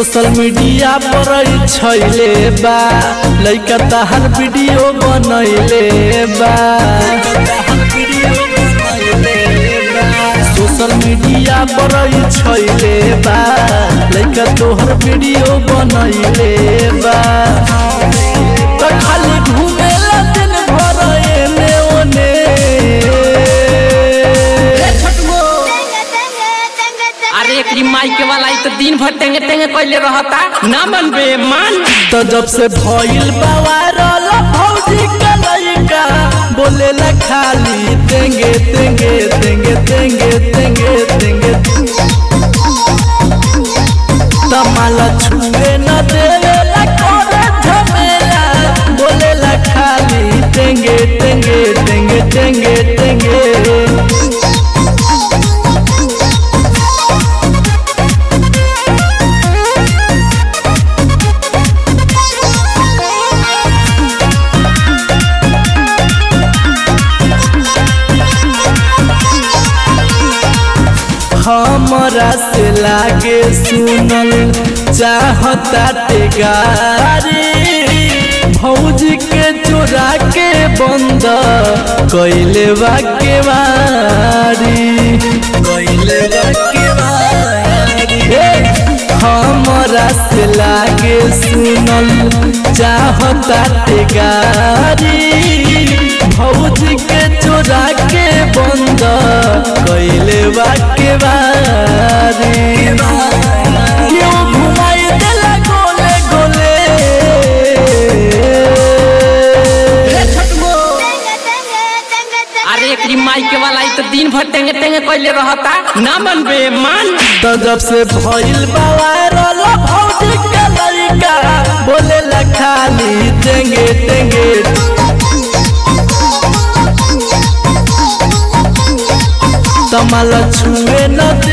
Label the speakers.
Speaker 1: social media पर छैले बा लइका तहर वीडियो बनैले बा सोशल मीडिया पर छैले बा लइका तोहर वीडियो बनैले बा त खाली घुमेला दिन भर एने ओने
Speaker 2: अरे एकरी माइके वाला ई तो दिन भर टेंगे टेंगे कैले रहता ना मनबे मान
Speaker 1: तो जब से भइल बा वायरल भौजी के लइका बोलेला खाली तेंगे तेंगे तेंगे तेंगे तेंगे तेंगे तमाला छुए न देवेला करे झमेला बोलेला खाली तेंगे तेंगे तेंगे तेंगे तेंगे हमरा से लागे सुनल चाहता गारी भौजी के चोरा के बंद कैले बाके बारी कैले बाके बारी हमरा से लागे सुनल चाहता गारी भौजी के चोरा के बंद कैले बाके बारी क्यों घुमाई देला गोले गोले
Speaker 2: अरे एकरी माइके वाला ई तो दिन भर टेंगे टेंगे कैले रहता ना मनबे मान
Speaker 1: तो जब से भइल बा वायरल भौजी के लइका बोलेला खाली तेंगे तेंगे तमाला छुए न